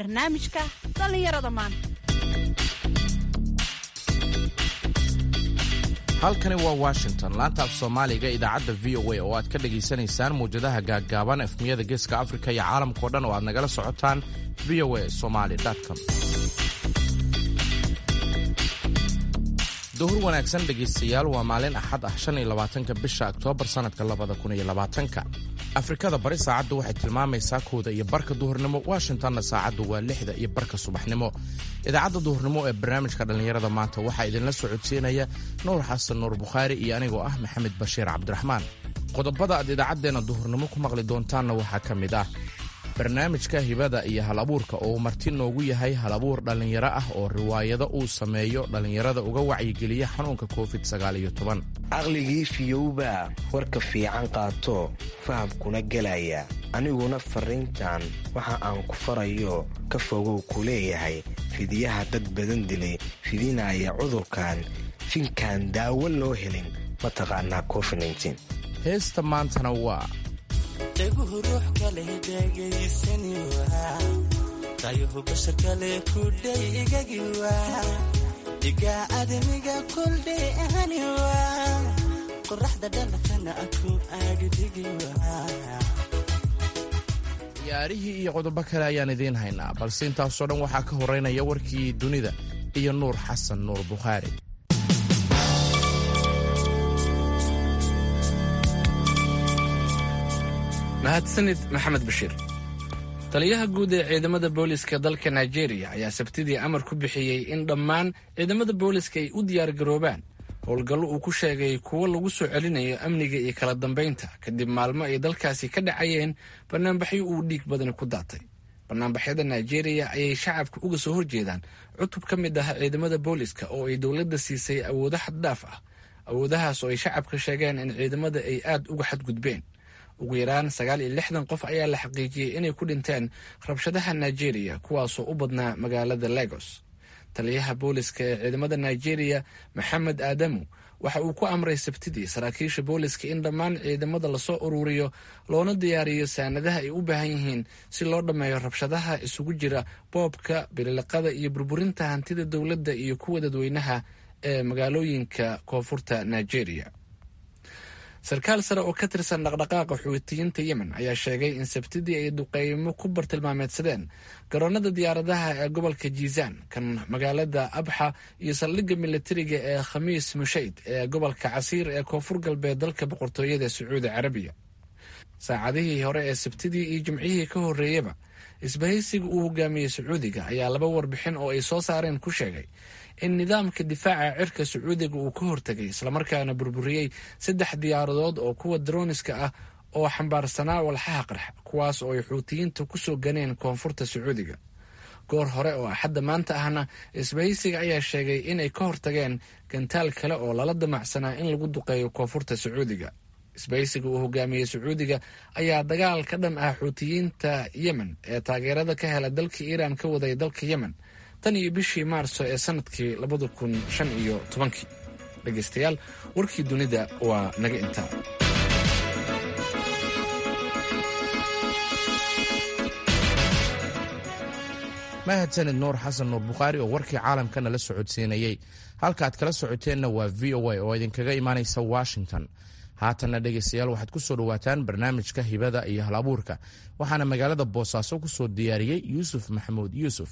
barnaamijka dhallinyarada maanta halkani waa washington laanta af soomaaliga idaacadda v o a oo aad ka dhagaysanaysaan mawjadaha gaaggaaban efmiyada geeska afrika iyo caalamkao dhan oo aad nagala socotaan v o a somaly com duhur wanaagsan dhegaystayaal waa maalin axad ah shan iyo labaatanka bisha oktoobar sannadka labada kun iyo labaatanka afrikada bari saacaddu waxay tilmaamaysaa kooda iyo barka duhurnimo washingtonna saacaddu waa lixda iyo barka subaxnimo idaacadda duhurnimo ee barnaamijka dhallinyarada maanta waxaa idinla socodsiinaya nuur xasan nuur bukhaari iyo anigoo ah maxamed bashiir cabdiraxmaan qodobada aad idaacaddeenna duhurnimo ku maqli doontaanna waxaa ka mid ah barnaamijka hibada iyo hal abuurka oo uu marti noogu yahay hal abuur dhallinyaro ah oo riwaayado uu sameeyo dhallinyarada uga wacyigeliya xanuunka covid caqligii fiyowba warka fiican qaato fahamkuna gelaya aniguna farriintan waxa aan ku farayo ka fogow ku leeyahay fidiyaha dad badan dilay fidinaya cudurkan finkaan daawo loo helin mataqaanaa covid heesta maantana waa dhaguhu ruux kaleh dhegaysani waa tayuhu bashar kale kudhay igagi waa dhigaa adamiga kuldhay ahani waa qoraxda dhalakana aku aagidhigi waa ciyaarihii iyo qodobo kale ayaan idiin haynaa balse intaasoo dhan waxaa ka horeynaya warkii dunida iyo nuur xasan nuur bukhaari mahadsanid maxamed bashiir taliyaha guud ee ciidamada booliska dalka nigeria ayaa sabtidii amar ku bixiyey in dhammaan ciidamada booliska ay u diyaargaroobaan howlgallo uu ku sheegay kuwo lagu soo celinayo amniga iyo kala dambaynta kadib maalmo ay dalkaasi ka dhacayeen banaanbaxyo uu dhiig badani ku daatay banaanbaxyada nigeria ayay shacabka uga soo horjeedaan cutub ka mid ah ciidamada booliska oo ay dowladda siisay awoodo xaddhaaf ah awoodahaas oo ay shacabka sheegeen in ciidamada ay aad uga xadgudbeen ugu yaraan sagaal iyo lixdan qof ayaa la xaqiijiyey inay ku dhinteen rabshadaha nigeria kuwaasoo u badnaa magaalada lagos taliyaha booliska ee ciidamada nigeria maxamed aadamu waxa uu ku amray sabtidii saraakiisha booliska in dhammaan ciidamada lasoo ururiyo loona diyaariyo saanadaha ay u baahan yihiin si loo dhammeeyo rabshadaha isugu jira boobka bililiqada iyo burburinta hantida dowladda iyo kuwa dadweynaha ee magaalooyinka koonfurta nigeria sarkaal sare oo ka tirsan dhaqdhaqaaqa xuutiyiinta yemen ayaa sheegay in sabtidii ay duqeymo ku bartilmaameedsadeen garoonada diyaaradaha ee gobolka jiizaan kan magaalada abxa iyo saldhigga militariga ee khamiis mushayd ee gobolka casiir ee koonfur galbeed dalka boqortooyada sacuudi carabiya saacadihii hore ee sabtidii iyo jimcihii ka horreeyaba isbahaysiga uu hogaamiyey sacuudiga ayaa laba warbixin oo ay soo saareen ku sheegay in nidaamka difaaca cirka sacuudiga uu ka hortegay islamarkaana burburiyey saddex diyaaradood oo kuwa droniska ah oo xambaarsanaa walxaha qarxa kuwaas oo ay xuutiyiinta ku soo ganeen koonfurta sacuudiga goor hore oo axadda maanta ahna isbahaysiga ayaa sheegay inay ka hortageen gantaal kale oo lala damacsanaa in lagu duqeeyo koonfurta sacuudiga isbahaysiga uu hogaamiyey sacuudiga ayaa dagaal ka dhan ah xuutiyiinta yemen ee taageerada ka hela dalka iiraan ka waday dalka yemen tan iyo bishii maarso ee sanadkii labada kun shan iyo tobankii dhegaystayaal warkii dunida waa naga intaa mahadsanid nuur xasan nuur bukhaari oo warkii caalamkana la socodsiinayey halkaaad kala socoteenna waa v o a oo idinkaga imaanaysa washington haatanna dhegaystayaal waxaad ku soo dhowaataan barnaamijka hibada iyo hal abuurka waxaana magaalada boosaaso ku soo diyaariyey yuusuf maxamuud yuusuf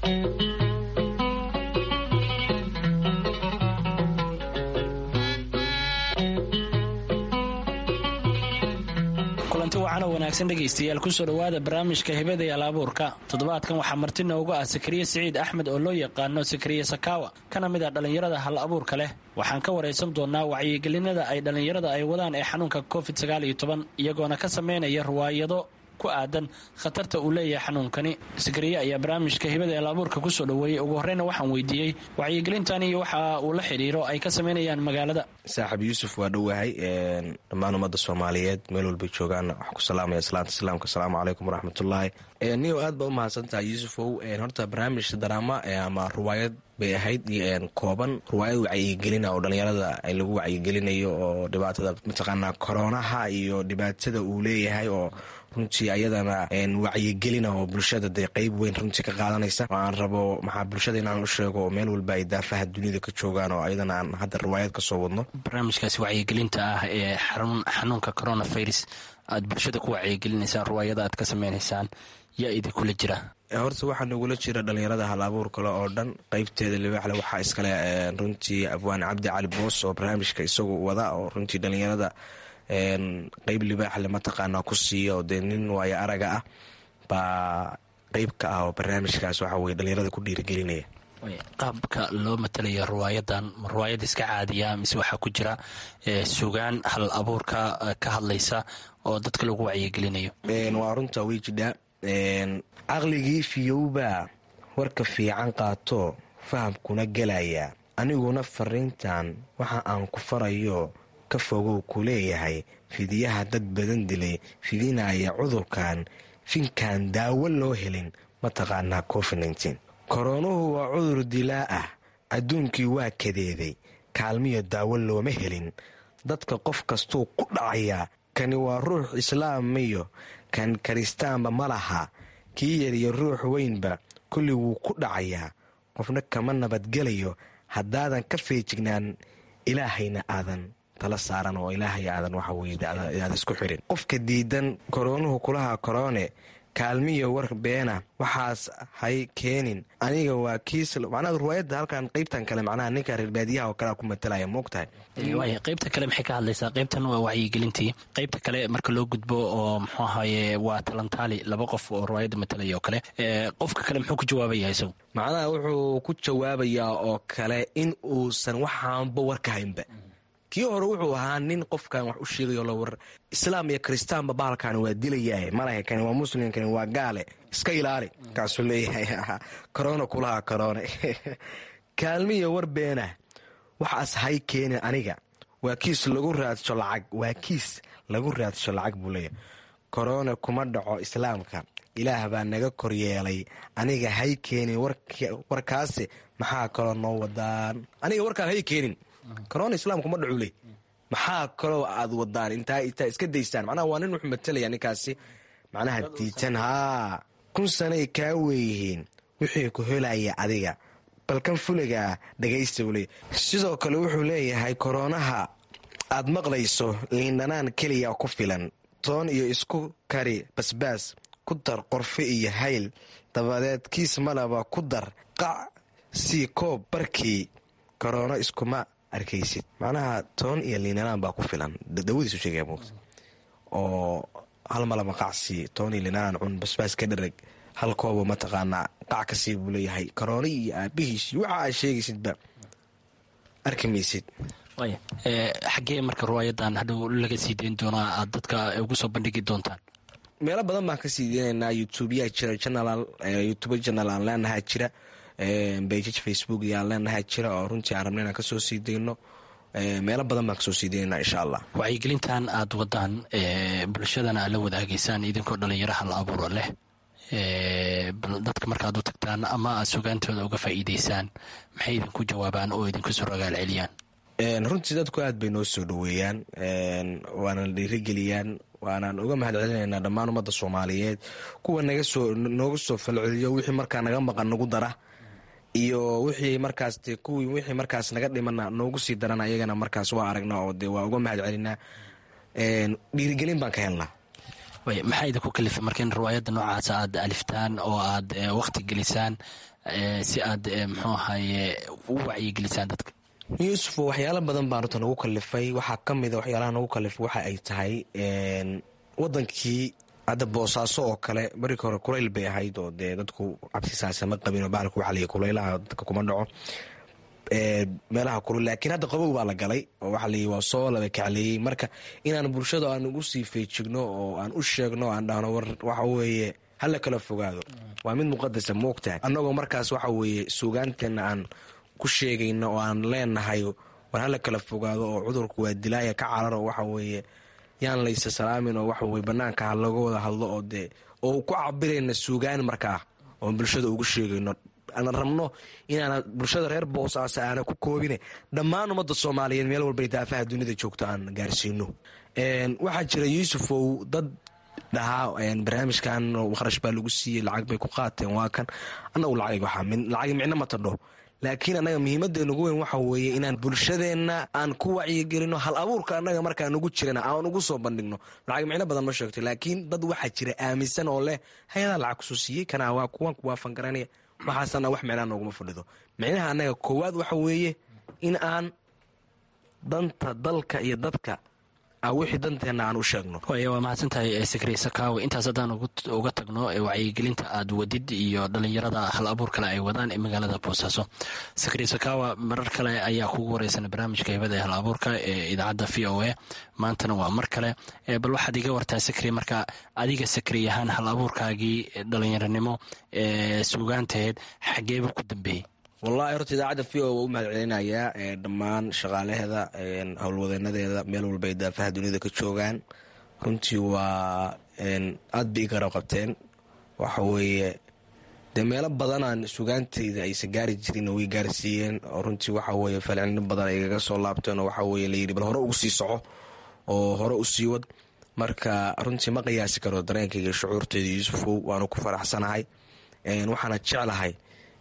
kulanti wacan oo wanaagsan dhegaystayaal kusoo dhowaada barnaamijka hibada iyo alaabuurka toddobaadkan waxaa marti nooga ah sakariye siciid axmed oo loo yaqaano sakariye sakaawa kana mid ah dhallinyarada hal abuurka leh waxaan ka waraysan doonaa wacyigelinada ay dhallinyarada ay wadaan ee xanuunka covid sagaal iyo toban iyagoona ka samaynaya riwaayado ku aadan khatarta uu leeyahay xanuunkani sakariye ayaa barnaamijka hibada ee alaabuurka kusoo dhoweeyey ugu horreyna waxaan weydiiyey wacyigelintan iyo waxa uu la xidhiiro ay ka samaynayaan magaalada saaxib yuusuf waa dhowahay dhammaan ummadda soomaaliyeed meel walbay joogaan waxaan ku salaamaya salaanta islaamka asalaamu calaykum waraxmatullaahi niyow aad baa u mahadsantahay yuusufow horta barnaamij daraama ama riwaayad bay ahayd kooban riwaayad wacyigelina oo dhallinyarada lagu wacyigelinayo oo dhibaatada mataqaanaa koronaha iyo dhibaatada uu leeyahay oo runtii ayadana wacyigelina oo bulshada dee qeyb weyn runtii ka qaadanaysa oo aan rabo maxaa bulshada inaan u sheego oo meel walba ay daafaha dunida ka joogaan oo ayadana aan hadda riwaayad ka soo wadno barnaamijkaasi wacyigelinta ah ee xanuunka coronavirus aad bulshada ku wacyigelinaysaan riwaayada aad ka sameynaysaan yaa idinkula jira horta waxaa nagula jira dhalinyarada hal abuur kale oo dhan qeybteeda libaaxle waxaa iskale runtii abwaan cabdi cali boos oo barnaamijka isagu wada oo runtii dhalinyarada qeyb libaaxle mataqaanaa ku siiya oo dee nin waayo araga ah baa qeyb ka ah oo barnaamijkaas waxa weye dhalinyarada ku dhiirigelinaya qaabka loo matalayo riwaayadan ma riwaayad iska caadiya mise waxaa ku jira sugaan hal abuurka ka hadlaysa oo dadka lagu wacyigelinayo waa runta way jidhaa caqligii fiyowbaa warka fiican qaato fahamkuna gelaya aniguna fariintan waxa aan ku farayo ka fogow ku leeyahay fidiyaha dad badan dilay fidinaya cudurkan finkaan daawo loo helin mataqaanaa covid koroonuhu waa cudur dilaa ah adduunkii waa kadeeday kaalmiyo daawo looma helin dadka qof kastuu ku dhacayaa kani waa ruux islaamiyo kan kiristaanba ma laha kii yariyo ruux weynba kulli wuu ku dhacayaa qofna kama nabadgelayo haddaadan ka feejignaan ilaahayna aadan tala saaran oo ilaahay aadan waxa weye aad isku xirin qofka diidan koroonuhu kulaha koroone kaalmiyo war beena waxaas hay keenin aniga waa kiis macnaha riwaayadda halkan qeybtan kale macnaha ninka reer baadiyaha oo kalea ku matalaya moogtahay waaya qeybta kale maxay ka hadlaysaa qeybtan waa wacyigelintii qeybta kale marka loo gudbo oo muxuu ahaye waa talantaali laba qof oo riwaayadda matalaya oo kale qofka kale muxuu ku jawaabaya isagu macnaha wuxuu ku jawaabayaa oo kale in uusan waxaanba warka haynba kii hore wuxuu ahaa nin qofkan wax u sheegayo la war islaam iyo kiristaanba bahalkan waa dilayahay malaha kani waa muslim kani waa gaale iska ilaali kaasuu leeyahay korona kulaha korone kaalmiyo war beena waxaas hay keenin aniga waa kiis lagu raadsho lacag waa kiis lagu raadsho lacag buu leeyahay korona kuma dhaco islaamka ilaah baa naga koryeelay aniga hay keenin warkaasi maxaa kaloo noo wadaan aniga warkaan hay keenin korona islaamku ma dhacu le maxaa kaloo aad wadaan intaa intaa iska daystaan macnaha waa nin wuxuu matalaya ninkaasi macnaha diitan haa kun sanay kaa weeyihiin wixii ku helaya adiga balkan fuligaa dhagaysta buu leeyahy sidoo kale wuxuu leeyahay koroonaha aad maqlayso liindhanaan keliya ku filan toon iyo isku kari basbaas ku dar qorfe iyo hayl dabadeed kiis malaba ku dar qac sii koob barkii koroono iskuma arkaysid macnaha toon iyo liinanaan baa ku filan dawadiisu sheegaya muugta oo hal malaba qacsi toon iyo liinanaan cun basbaas ka dharag hal koobo mataqaanaa qac ka sii buu leeyahay karooni iyo aabihiis waxa aad sheegaysidba arki maysid waaya xaggee marka riwaayadan hadhow laga sii dayn doonaa aad dadka ugu soo bandhigi doontaan meelo badan baan kasii deynaynaa youtubeyaa jira youtube janal aan leenahaa jira bejaj facebook yaan leenahaa jira oo runtii aan rabna inaan kasoo sii dayno meelo badan baan kasoo sii daynana insha allah wacyigelintan aad wadaan bulshadana aad la wadaagaysaan idinkoo dhalinyaro hal abuuro leh dadka markaad u tagtaan ama aad sugaantooda uga faa'iideysaan maxay idinku jawaabaan oo idinku soo ragaal celiyaan runtii dadku aad bay noo soo dhoweeyaan waana dhiirigeliyaan waanaan uga mahad celinaynaa dhammaan ummadda soomaaliyeed kuwa naga soo nooga soo falceliyo wixii markaa naga maqan nagu dara iyo wixii markaas de kuwii wixii markaas naga dhimana noogu sii darana iyagana markaas waa aragna oo de waa uga mahad celinaa dhiirigelin baan ka helnaa maxaa idinku kalifay marka in riwaayadda noocaas aad aliftaan oo aad wakti gelisaan si aad muxuu ahaye u wacyigelisaan dadka yuusuf waxyaalo badan baan runta nagu kalifay waxaa ka mida waxyaalaha nagu kalifay waxa ay tahay wadankii hadda boosaaso oo kale markii hore kulayl bay ahayd oo dee dadku cabsisaasa ma qabin oo bahalka waxa layihi kulaylaha dadka kuma dhaco meelaha kulul laakiin hadda qabow baa la galay oo waxa layihi waa soo laba kacleeyey marka inaan bulshada aan ugu sii feejigno oo aan u sheegno aan dhahno war waxa weeye hala kala fogaado waa mid muqadasa moogtahay annagoo markaas waxa weeye suugaanteena aan ku sheegayno oo aan leenahay war hala kala fogaado oo cudurku waa dilaaya ka cararo waxa weeye yaan laysa salaamin oo waxa weye banaanka ha laga wada hadlo oo dee oo ku cabirayna suugaan markaa oo bulshada ugu sheegayno aan rabno inaana bulshada reer boosaaso aana ku koobine dhammaan ummadda soomaaliyeed meel walba daafaha dunida joogto aan gaarsiino waxaa jira yuusufow dad dhahaa barnaamijkan kharash baa lagu siiyey lacag bay ku qaateen waa kan annagu lacag lacag micno ma tadho laakiin annaga muhiimadeena ugu weyn waxa weeye inaan bulshadeenna aan ku wacyigelino hal abuurka annaga markaa nugu jirana aan ugu soo bandhigno lacag micno badan ma sheegto laakiin dad waxaa jira aaminsan oo leh hay-adaa lacag kusoo siiyey kana waa kuwan kuwaafan garanaya waxaasana wax micnaa nooguma fadhido micnaha annaga koowaad waxa weeye in aan danta dalka iyo dadka wixii danteenna aan u sheegno waaya waa mahadsantahay sakri sakaawe intaas haddaan uga tagno wacyigelinta aad wadid iyo dhallinyarada hal abuur kale ay wadaan ee magaalada boosaaso sakri sakaawa marar kale ayaa kugu wareysana barnaamijka hibada ee hal abuurka ee idaacadda v o a maantana waa mar kale bal waxaad iga wartaa sakri marka adiga sakri ahaan hal abuurkaagii dhallinyaranimo ee suugaantaheed xageeba ku dambeeyey wallahi horta idaacadda v o waa u mahad celinayaa dhammaan shaqaalaheeda howlwadeenadeeda meel walbay daafaha duniyada ka joogaan runtii waa aad bay i garab qabteen waxa weeye dee meelo badanaan sugaantayda aysan gaari jirin way gaarsiiyeen oo runtii waxa weye falcilino badan ay igaga soo laabteen oo waxa weye layidhi bal hore ugu sii soco oo hore u sii wad marka runtii ma qiyaasi karo dareenkayga shucuurteyda yuusufow waanu ku faraxsanahay waxaana jeclahay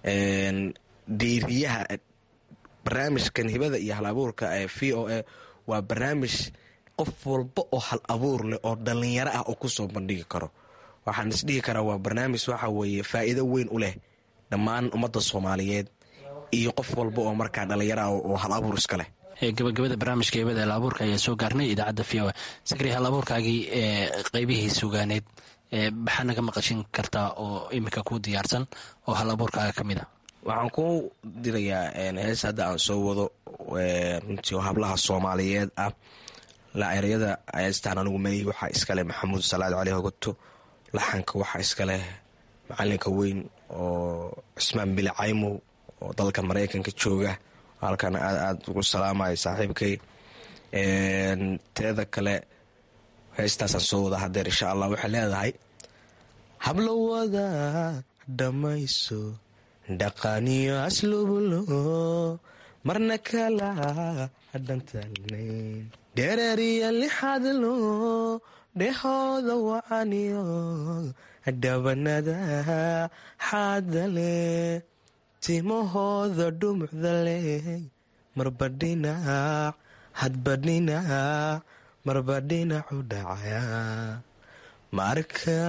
diiriyaha barnaamijkan hibada iyo hal abuurka ee v o a waa barnaamij qof walba oo hal abuur leh oo dhallinyaro ah oo kusoo bandhigi karo waxaan isdhihi karaa waa barnaamij waxa weeye faa'iido weyn u leh dhammaan ummadda soomaaliyeed iyo qof walba oo markaa dhallinyaro ah oo hal abuur iska leh gabagabada barnaamijka hibada hal abuurka ayaa soo gaarnay idaacadda v o a sakri hal abuurkaagii ee qeybihii sugaaneed maxaa naga maqashin kartaa oo iminka ku diyaarsan oo hal abuurkaaga ka mid a waxaan ku dirayaa hees hadda aan soo wado runtii hablaha soomaaliyeed ah laeryada heestaan anigu maleyi waxaa iskaleh maxamuud salaad cali hogato laxanka waxaa iskaleh macalinka weyn oo cismaan bili caymow oo dalka maraykanka jooga halkan aad aad ugu salaamaya saaxiibkay teeda kale heestaasaan soo wada hadeer insha allah waxay leedahay hablowada dhammayso dhaqaniyo aslubulo marna kala dhantalnayn dhereeriya lixadlo dhehooda wacaniyo dhabanada xaadale timahooda dhumucda leh marba dhinac hadba dhinac marba dhinacu dhacaya marka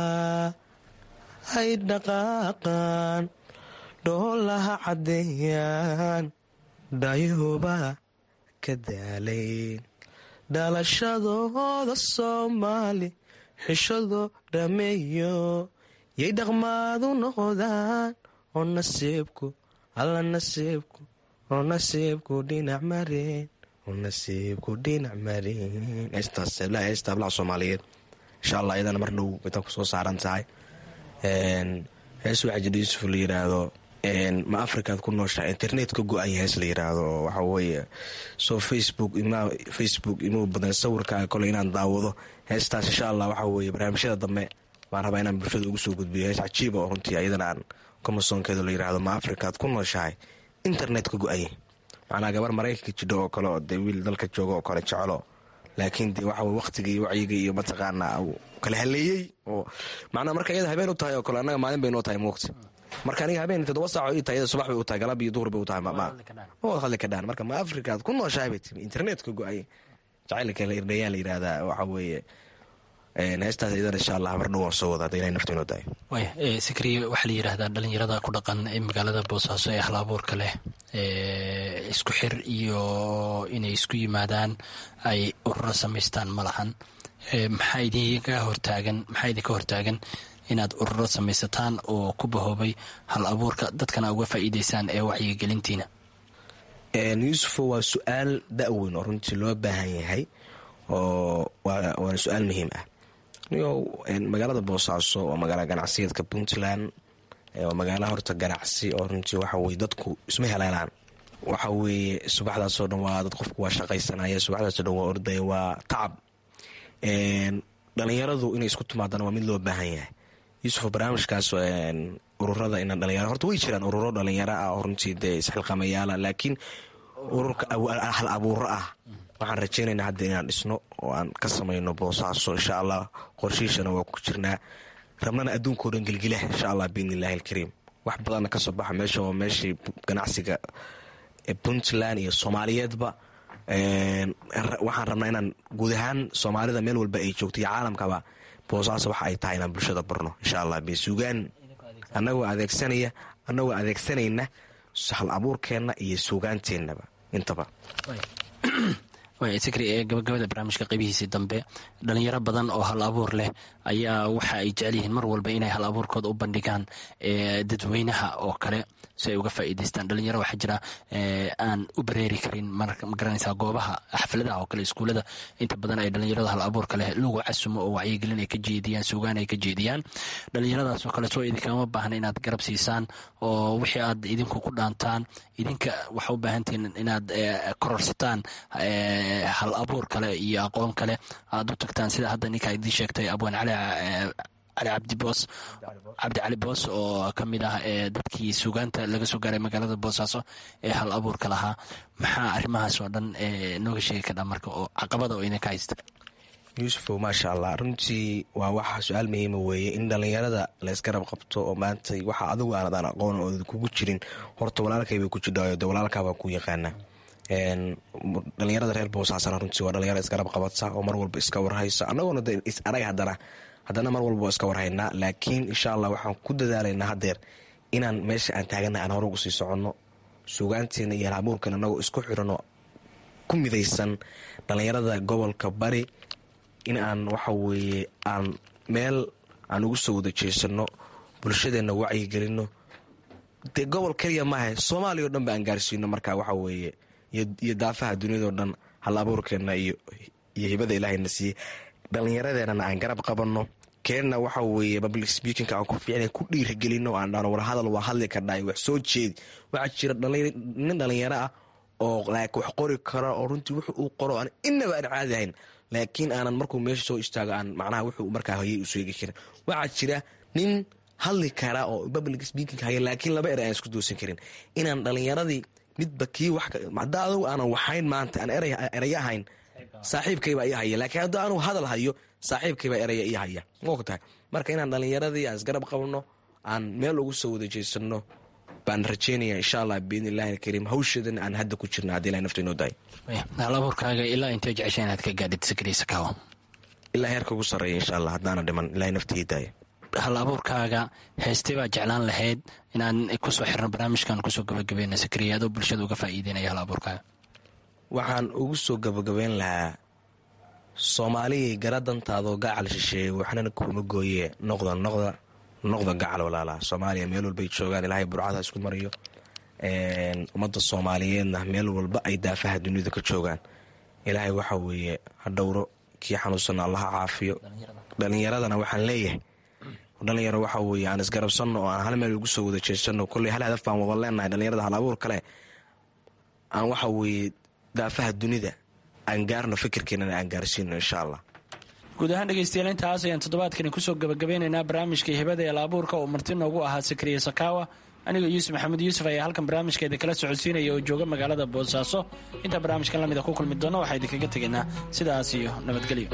ay dhaqaaqaan dhoolaha caddeeyaan dhayuba ka daalayn dhalashadooda soomaali xishado dhameeyo yay dhaqmaadu noqdaan oo nasiibku alla nasiibku oo nasiibku dhinac mareen oo nasiibku dhinac mareen heesta hablaha soomaaliyeed insha allah iyadana mar dhow baytan ku soo saaran tahay hees waxaa jira yuusuf la yiraahdo ma afrikaad ku nooshaha internet ka go-anya hees la yiraahdo oo waxa weeye soo facebook facebook imuu badan sawirkaaga kole inaan daawado heestaas insha allah waxa weeye barnaamijyada dambe baan rabaa inaan bulshada ugu soo gudbiyo hees cajiiba oo runtii iyadana aan komasoonkeeda la yiraahdo ma afrikaad ku nooshahay internet ka go-anya macnaa gabar maraykanka jidho oo kale oo dee wiil dalka jooga oo kale jecelo laakiin dee waxa weye waqtiga iyo wacyiga iyo mataqaanaa kala haleeyey oo macnaa marka iyada habeen u tahay oo kale annaga maalin bay noo tahay muuqti marka aniga habeen toddoba saaco ii tahay iyada subax bay u tahay galab iyo duhur bay u tahay oo hadli ka dhaan marka ma afrikaad ku nooshahay bay timi internetka go-ay jacaylka la irdhayaa la yidhaahdaa waxa weeye heestaas iyadana insha allah mar dhow waan soo wada hadda ilahay naftu inoo dahay waaya sikriye waxaa la yidhaahdaa dhalinyarada ku dhaqan ee magaalada boosaaso ee hal abuurka leh isku xir iyo inay isku yimaadaan ay ururo samaystaan ma lahan maxaa idinka hortaagan maxaa idinka hortaagan inaad ururo samaysataan oo ku bahoobay hal abuurka dadkana uga faa'iideysaan ee wacyigelintiina yuusufo waa su-aal da-weyn oo runtii loo baahan yahay oo waana su-aal muhiim ah magaalada boosaaso waa magaala ganacsiyeedka puntland waa magaala horta ganacsi oo runtii waxa weye dadku isma heleelaan waxa weeye subaxdaasoo dhan waa dad qofku waa shaqaysanaya subaxdaasoo dhan waa ordaya waa tacab dhalinyaradu inay isku timaadana waa mid loo baahan yahay yuusuf barnaamijkaas ururada ina dhalinyaro horta way jiraan ururo dhalinyaro ah oo runtii dee isxilqamayaala laakiin ururka hal abuuro ah waxaan rajaynaynaa hadda inaan dhisno oo aan ka samayno boosaaso insha allah qorshihiishana waa ku jirnaa rabnana adduunkao dhan gelgila insha allah biidni illahi alkariim wax badanna kasoo baxa meesha waa meeshii ganacsiga puntland iyo soomaaliyeedba waxaan rabnaa inaan guud ahaan soomaalida meel walba ay joogto iyo caalamkaba boosaaso waxa ay tahay inaan bulshada barno insha allah bsugaan anagoo adeegsanaya annagoo adeegsanayna hal abuurkeenna iyo suugaanteennaba intaba sikri ee gabagabada barnaamijka qaybihiisii dambe dhalinyaro badan oo hal abuur leh ayaa waxa ay jecel yihiin mar walba inay hal abuurkooda u bandhigaan dadweynaha oo kale si ay uga faa'iidaystaan dhalinyaro waxaa jira aan u bareeri karin magaranaysaa goobaha xafladaha oo kale iskuullada inta badan ay dhalinyarada hal abuurka leh lagu casumo oo wacyigelin ay ka jeediyaan suugaan ay ka jeediyaan dhalinyaradaas oo kale soo idinkama baahna inaad garab siisaan oo wixii aad idinku ku dhaantaan idinka waxa u baahantihiin inaad kororsataan hal abuur kale iyo aqoon kale aad u tagtaan sida hadda ninkaa idiin sheegtay abwaan cali cali cabdi boos cabdi cali boos oo ka mid ah dadkii suugaanta laga soo gaaray magaalada boosaaso ee hal abuurka lahaa maxaa arrimahaas oo dhan nooga sheegi kadhaa marka oo caqabada oo idinka haysta yuusufow maasha allah runtii waa waxa su-aal muhiima weeye in dhallinyarada laysgarab qabto oo maanta waxa adigu aanadaan aqoon oo kugu jirin horta walaalkaybay ku jidhaayo de walaalkaabaa ku yaqaana dhalinyarada reer boosaasana runtii waa dhalinyaro isgarab qabata oo mar walba iska warhaysa annagoona de is arag haddana haddana mar walba iska warhaynaa laakiin insha allah waxaan ku dadaalaynaa haddeer inaan meesha aan taagana aan hore ugu sii soconno suugaanteena iyo halabuurkan annagoo isku xirano ku midaysan dhalinyarada gobolka bari in aan waxa weeye aan meel aan ugu soo wada jeesano bulshadeenna wacyigelino dee gobol keliya maaha soomaaliya o dhan ba aan gaarsiino marka waxa weeye iyo daafaha duniyadao dhan hal abuurkeenna iyo hibada ilaahayna siiyey dhallinyaradeenana aan garab qabanno keenna waxa weeye public speakinga aan ku fiicna ku dhiirigelino aan dhahno war hadal waa hadli kardhaay wax soo jeedi waxaa jira nin dhallinyaro ah oo like wax qori kara oo runtii wuxu uu qoro aan inaba aan caadi ahayn laakiin aanan markuu meesha soo istaago aan macnaha wuxuu markaa hoyay u sheegi karin waxaa jira nin hadli kara oo public speaking haya laakiin laba er aan isku doosan karin inaan dhallinyaradii midba kii wax haddaa adugu aanan waxayn maanta aan eraya ahayn saaxiibkaybaa ii haya laakiin hadduu anugu hadal hayo saaxiibkaybaa eraya ii haya mogtahay marka inaan dhallinyaradii aan isgarab qabno aan meel ugu soo wada jeesano baan rajeynaya insha allah biidni illahi alkariim hawshadan aan hadda ku jirna haddii ilahay nafta inoo daay hal abuurkaaga ilaa intee jecesha inaad ka gaadhid sikriisa kaawa ilaa heerka ugu sarreeya insha allah haddaana dhiman ilahay nafta ii daaya hal abuurkaaga heystay baa jeclaan lahayd inaan kusoo xirno barnaamijkan kusoo gabagabeyna sikriya adoo bulshada uga faa'iideynaya hal abuurkaaga waxaan ugu soo gabagabeyn lahaa soomaaliyay garadantaadoo gacal shisheeye waxnana kuma gooye noqda noqda noqda gacal walaalaha soomaaliya meel walbay joogaan ilaahay burcada isku mariyo ummadda soomaaliyeedna meel walba ay daafaha dunida ka joogaan ilaahay waxa weeye ha dhowro kii xanuunsanna allaha caafiyo dhalinyaradana waxaan leeyahay dhalinyaro waxa weeye aan isgarabsanno oo aan hal meel ugu soo wada jeesanno kolley hal hadaf baan wada leenahay dhalinyarada hal abuur kale aan waxa weeye daafaha dunida aan gaarno fikirkeenana aan gaarsiino insha allah guud ahaan dhegeystayaal intaas ayaan toddobaadkani kusoo gabagabeynaynaa barnaamijka hibada ee laabuurka oo marti noogu ahaa sakriya sakaawa anigoo yuusuf maxamed yuusuf ayaa halkan barnaamijkeeda kala socodsiinaya oo jooga magaalada boosaaso intaa barnaamijkan lamida ku kulmi doona waxaa idinkaga tegaynaa sidaas iyo nabadgelyo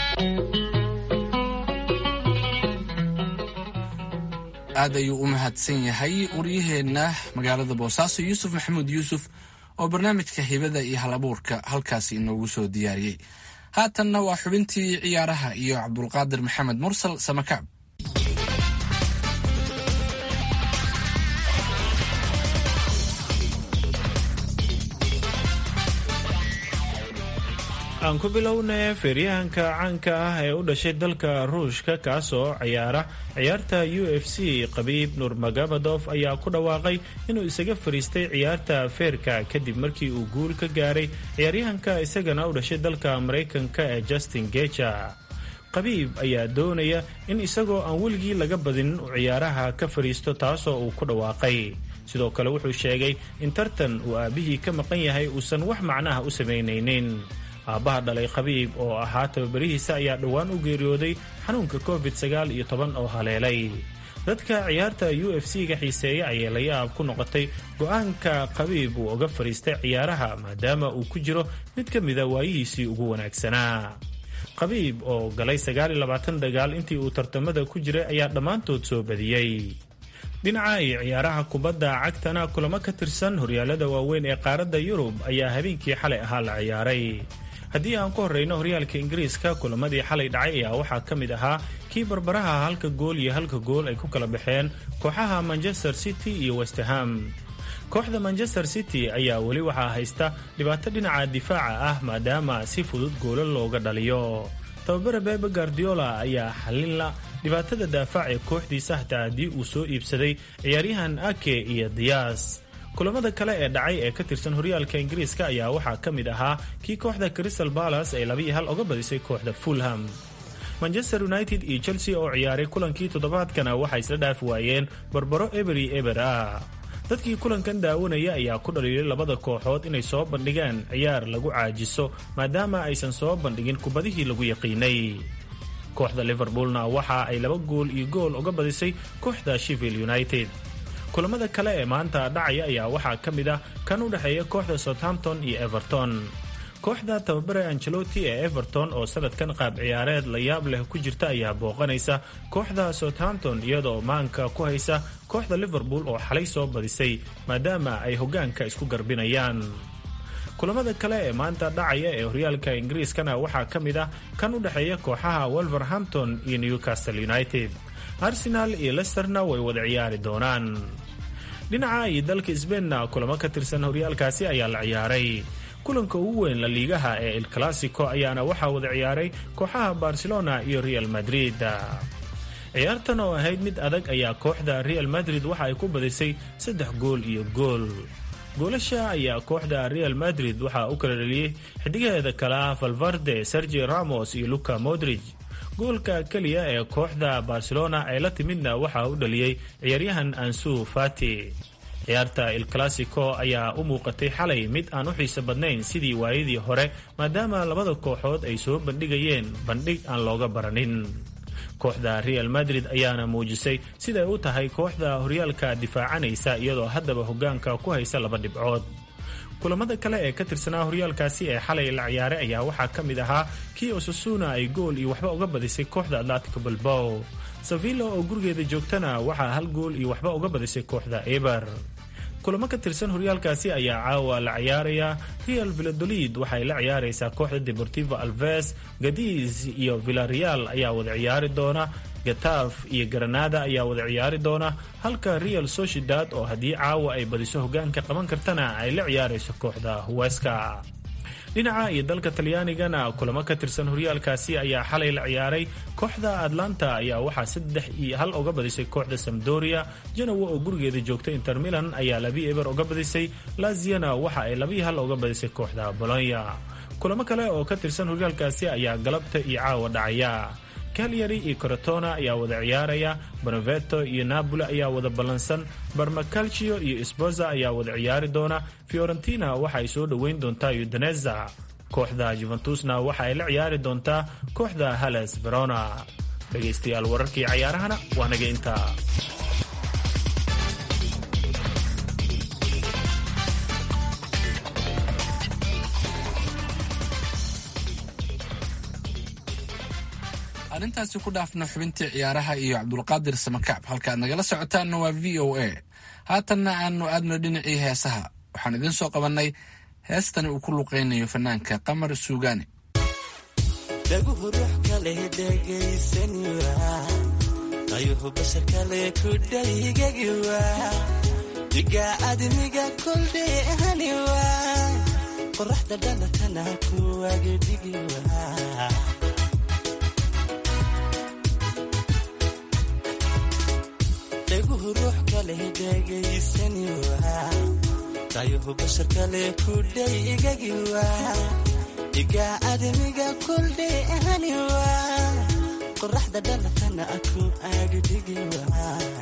aad ayuu u mahadsan yahay waryaheenna magaalada boosaaso yuusuf maxamuud yuusuf oo barnaamijka hibada iyo hal abuurka halkaasi inoogu soo diyaariyey haatanna waa xubintii ciyaaraha iyo cabdulqaadir maxamed mursal samakaab aan ku bilowna feeryahanka caanka ah ee u dhashay dalka ruushka kaasoo ciyaara ciyaarta u f c qabiib nurmagabadov ayaa ku dhawaaqay inuu isaga fariistay ciyaarta feerka kadib markii uu guul ka gaaray ciyaaryahanka isagana u dhashay dalka maraykanka ee justin geja qabiib ayaa doonaya in isagoo aan weligii laga badinin uu ciyaaraha ka fadhiisto taasoo uu ku dhawaaqay sidoo kale wuxuu sheegay in tartan uu aabbihii ka maqan yahay uusan wax macnaha u samaynaynin aabbaha dhalay khabiib oo ahaa tababarihiisa ayaa dhowaan u geeriyooday xanuunka covid sagaal iyo toban oo haleelay dadka ciyaarta u f c-ga xiiseeya ayay la yaab ku noqotay go-aanka qabiib uu uga fadhiistay ciyaaraha maadaama uu ku jiro mid ka mida waayihiisii ugu wanaagsanaa qabiib oo galay dagaal intii uu tartamada ku jiray ayaa dhammaantood soo badiyey dhinaca iyo ciyaaraha kubadda cagtana kulamo ka tirsan horyaalada waaweyn ee qaaradda yurub ayaa habeenkii xalay ahaa la ciyaaray haddii aan ku horreyno horyaalka ingiriiska kulamadii xalay dhacay ayaa waxaa ka mid ahaa kii barbaraha halka gool iyo halka gool ay ku kala baxeen kooxaha manchester city iyo westerham kooxda manchester city ayaa weli waxaa haysta dhibaato dhinaca difaaca ah maadaama si fudud goolo looga dhaliyo tababare bebe guardiola ayaa xalinla dhibaatada daafac ee kooxdiisa hataa haddii uu soo iibsaday ciyaaryahan ake iyo diyaas kulamada kale ee dhacay ee ka tirsan horyaalka ingiriiska ayaa waxaa ka mid ahaa kii kooxda crystal balas ay laba iyo hal uga badisay kooxda fulham manchester united iyo chelsea oo ciyaaray kulankii toddobaadkana waxay isla dhaafi waayeen barbaro eberi eber ah dadkii kulankan daawanaya ayaa ku dhaliilay labada kooxood inay soo bandhigaan ciyaar lagu caajiso maadaama aysan soo bandhigin kubadihii lagu yaqiinay kooxda liverpoolna waxa ay laba gool iyo gool uga badisay kooxda sheffield united kulamada kale ee maanta dhacaya ayaa waxaa ka mid ah kan u dhexeeya kooxda southampton iyo everton kooxda tababare angelotti ee everton oo sanadkan qaab ciyaareed la yaab leh ku jirta ayaa booqanaysa kooxda southampton iyadoo maanka ku haysa kooxda liverpool oo xalay soo badisay maadaama ay hoggaanka isku garbinayaan kulamada kale ee maanta dhacaya ee horyaalka ingiriiskana waxaa ka mid ah kan u dhexeeya kooxaha wolverhampton iyo newcastle united arsenal iyo lesterna way wada ciyaari doonaan dhinaca iyo dalka sbainna kulamo ka tirsan horyaalkaasi ayaa la ciyaaray kulanka ugu weyn la liigaha ee el clasico ayaana waxaa wada ciyaaray kooxaha barcelona iyo real madrid ciyaartan oo ahayd mid adag ayaa kooxda real madrid waxa ay ku badisay saddex gool iyo gool goolasha ayaa kooxda real madrid waxaa u kala dhaliyey xidigaheeda kale ah valvarde sergi ramos iyo luka modrig goolka keliya ee kooxda barcelona ay la timidna waxaa u dhaliyey ciyaaryahan ansu fati ciyaarta el clasico ayaa u muuqatay xalay mid aan u xiiso badnayn sidii waayadii hore maadaama labada kooxood ay soo bandhigayeen bandhig aan looga baranin kooxda real madrid ayaana muujisay siday u tahay kooxda horyaalka difaacanaysa iyadoo haddaba hoggaanka ku haysa laba dhibcood kulamada kale ee ka tirsanaa horyaalkaasi ee xalay la ciyaaray ayaa waxaa ka mid ahaa kii osasuna ay gool iyo waxba uga badisay kooxda atlatico balbow sevilla oo gurigeeda joogtana waxaa hal gool iyo waxba uga badisay kooxda eber kulamo ka tirsan horyaalkaasi ayaa caawa la ciyaaraya real villadolid waxay la ciyaaraysaa kooxda deportivo alves gadiis iyo villareal ayaa wada ciyaari doona gataaf iyo granada ayaa wada ciyaari doona halka real sociedad oo haddii caawa ay badiso hoggaanka qaban kartana ay la ciyaarayso kooxda huweska dhinaca iyo dalka talyaanigana kulamo ka tirsan horyaalkaasi ayaa xalay la ciyaaray kooxda atlanta ayaa waxaa saddex iyo hal uga badisay kooxda samdoria janowa oo gurigeeda joogta inter milan ayaa labi eber uga badisay laziana waxa ay labii hal uga badisay kooxda bolonya kulamo kale oo ka tirsan horyaalkaasi ayaa galabta iyo caawa dhacaya calyari iyo corotona ayaa wada ciyaaraya bonaveto iyo napoli ayaa wada ballansan barmacalcio iyo sboza ayaa wada ciyaari doona fiorentina waxa ay soo dhoweyn doontaa udaneza kooxda juventusna waxa ay la ciyaari doontaa kooxda hales verona dhegaystayaal wararkii cayaarahana waa naga intaa arrintaasi ku dhaafna xubintii ciyaaraha iyo cabdulqaadir samakaab halka aad nagala socotaanna waa v o a haatanna aanu aadno dhinacii heesaha waxaan idiin soo qabannay heestani uu ku luqaynayo fanaanka qamar suugaani dhaguhu ruux kaleh dhegaysaniwa dayuhu bashar kale ku dhaygagiwa diga admiga koldheehaniwa qoraxda dhalatana kuwagedhigiwa dhaguhu ruux kaleh dhegaysaniwa dayuhu bashar kale ku dhaygagiwa diga admiga koldheehaniwa qoraxda dhalatana aku agdhigiwa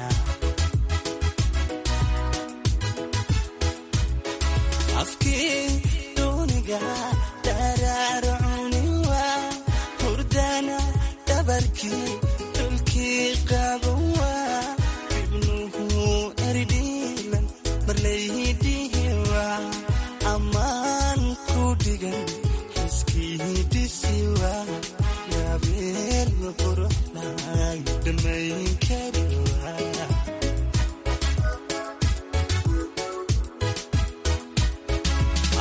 afkii duuniga daraarcuniwa hurdana dhabarkii dhulkii qabanwa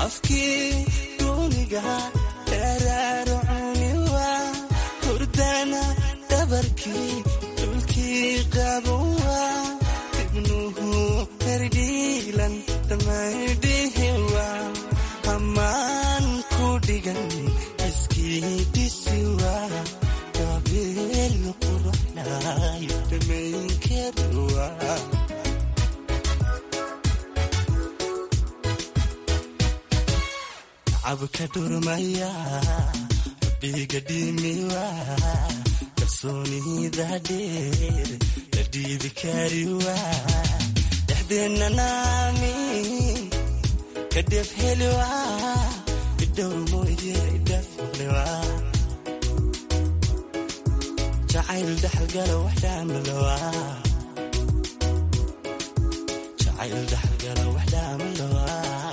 afkii duuniga dheeraaro cuniwa hurdana dhabarkii dhulkii qabowa ibnuhu herdhiilan damaydhihiwa ammaan ku dhigan iskii dhisiwa gabeel quruxlay dhamaynkeeduwa cabka dhurmaya biga dhimiwa kalsoonida dheer la dhiibi kariwa dhexdeenna naami kadhef heliwa idhowr mooye idhaflewa jacayl dhaxalgala wax dhaamalowa jacayl dhaxalgala wax dhaamalowa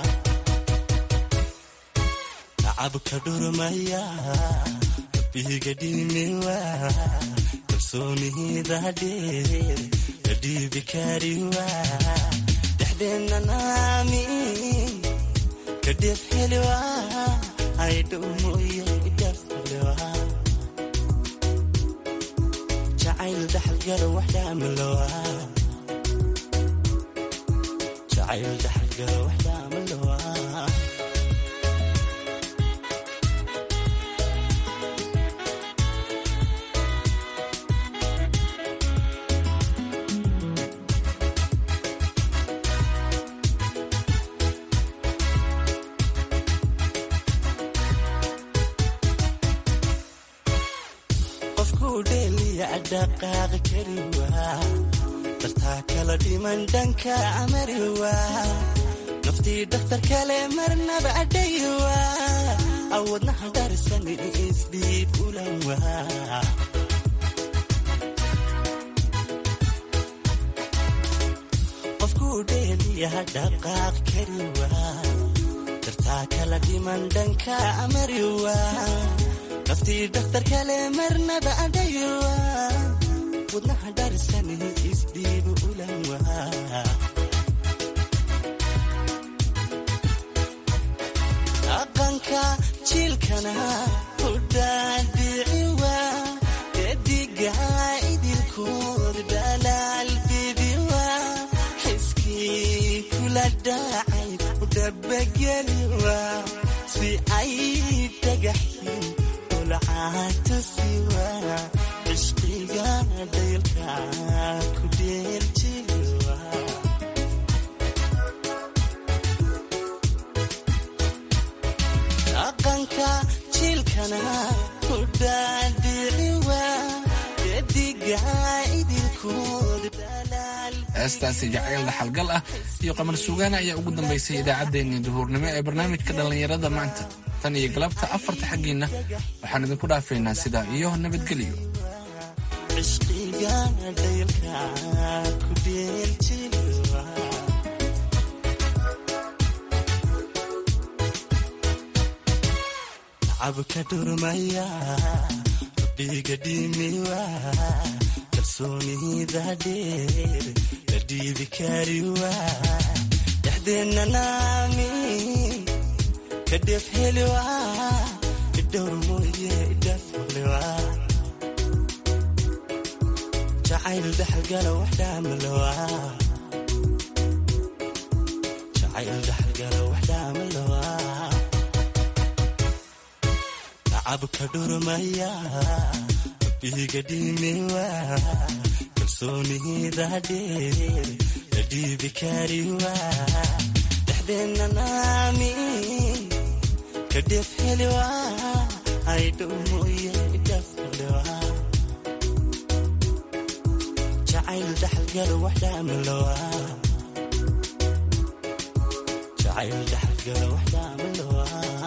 cabka dhurmaya biga dhimiwa kalsoonida dheer la dhiibi kariwa dhexdeenna naami kadhef heliwa aydhow mooye idhaflewa jacayl dhaxalgala wax dhaamalowa jacayl dhaxalgala wax dhaamalowa dhaqaaqi kariwa dartaa kala dhiman dhanka amariwa naftii dhakhtar kale marnaba adhayiwa awadnaha darsan isdhiib ulanwa qofkuu dheeliya dhaqaaq kariwa dartaa kala dhiman dhanka amariwa naftii dhakhtar kale marnaba adhayiwa wadnaha darsan isdhiib ulanwa dhaqanka jiilkana hudhaadhiciwa dediga idilkood dhalaal bibiwa xiskii kula dhacay udhabageliwa si ay dhagaxin ulcaatusiwa cishqiga dhaylka ku dheeljiwa dhaqanka jiilkana ku dhaadhiciwa dediga idilkood heestaasi jacayl dhaxalgal ah iyo qamar sugaana ayaa ugu dambaysay idaacaddeenii duhuurnimo ee barnaamijka dhallinyarada maanta tan iyo galabta afarta xaggiinna waxaan idinku dhaafaynaa sidaa iyo nabadgelyo cishqiga dhaylka ku dheeljiwa cabka dhurmaya biga dhimiwa kalsoonida dheer la dhiibi kariwa dhexdeenna naami kadhef heliwa idhowr mooye idhaflewa jacayl dhaxalgala wax dhaamalowa jacayl dhaxalgala wax dhaamalowa cabka dhurmaya biga dhimiwa kalsoonida dheer la dhiibi kariwa dhexdeenna naami kadhef heliwa aydhow mooye idhaflewa jacayl dhaxalgala wax dhaamalowa jacayl dhaxalgala wax dhaamalowa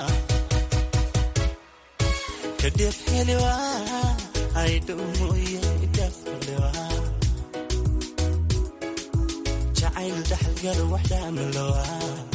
kadhef heliwa aydhow mooye idhaflewa jacayl dhaxalgala wax dhaamalowa